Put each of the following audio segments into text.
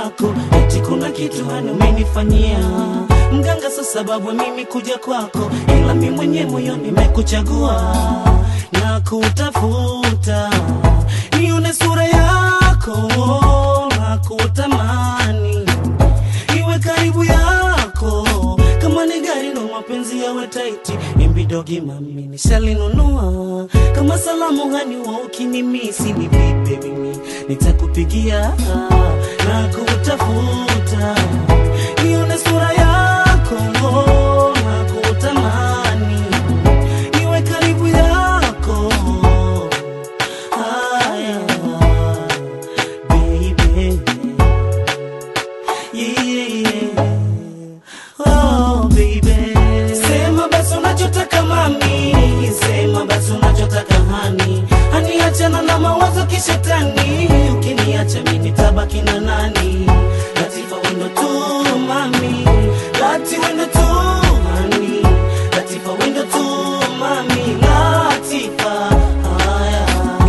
yako eti kuna kitu hani umenifanyia mganga, sa sababu mimi kuja kwako, ila mi mwenye moyo nimekuchagua na kutafuta nione sura yako na kutamani iwe karibu yako kama ni gari ndo mapenzi yawe taiti imbidogi mami nishalinunua kama salamu hani wa ukinimisi ni vipe mimi nitakupigia na kutafuta nione sura yako na kutamani iwe karibu yako haya baby yeah. Oh, baby. Sema basi unachotaka mami, sema basi unachotaka hani, hani achana na mawazo kishetani, ukiniacha mimi nitabaki na nani? Latifa wendo tu mami, lati wendo tu hani, Latifa wendo tu mami, Latifa haya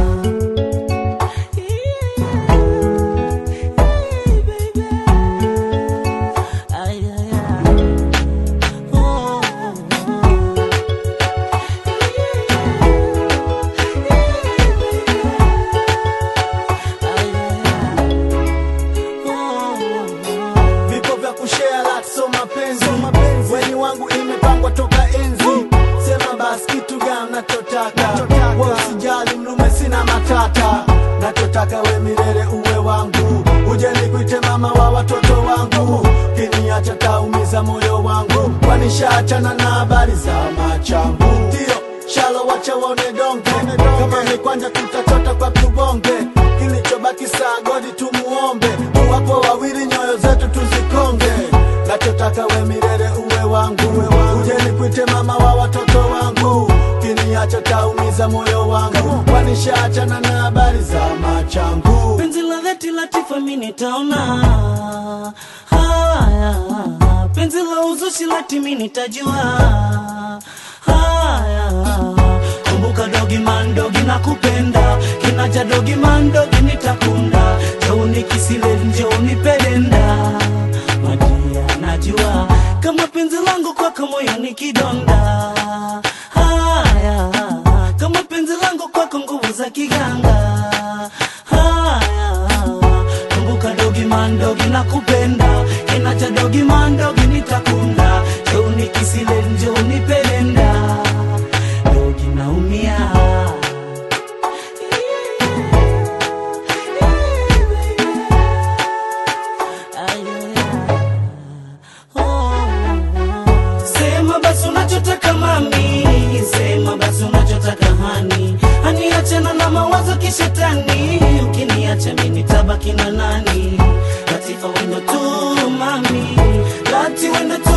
vipo vya kushare lot so mapenzi weni wangu imepangwa toka enzi sema basi kitu gani nachotaka we usijali mlume sina matata nachotaka we milele uwe wangu uje nikuite mama wa watoto wangu kiniacha taumiza moyo wangu kwanishaachana na habari za machangu ndio shalo wacha waone donge kama ni kwanja tutachota kwa tubonge kilichobaki saa godi tumuombe wapo wawili nyoyo zetu tuzikonge nachotaka we milele uwe wangu uje nikuite mama wa watoto wangu kiniacha taumiza moyo wangu kwanishaachana na habari za machangu penzi la dhati Latifa mi nitaona haya, penzi la uzushi lati mi nitajua haya. Kumbuka dogi man dogi na kupenda kinaja dogi man dogi nitakunda joni kisile njoni pedenda madia najua kama penzi langu kwako moyo ni kidonda haya kama penzi langu kwako nguvu za kiganga haya kumbuka dogi mandogi na kupenda kinacha dogi mandogi nitakunda joni kisile njoni pelenda dogi naumia Sema basi unachotaka mami, sema basi unachotaka hani, hani achana na mawazo kishetani, ukiniacha mimi nitabaki na nani? Latifa wendo tu mami, lati wendo tu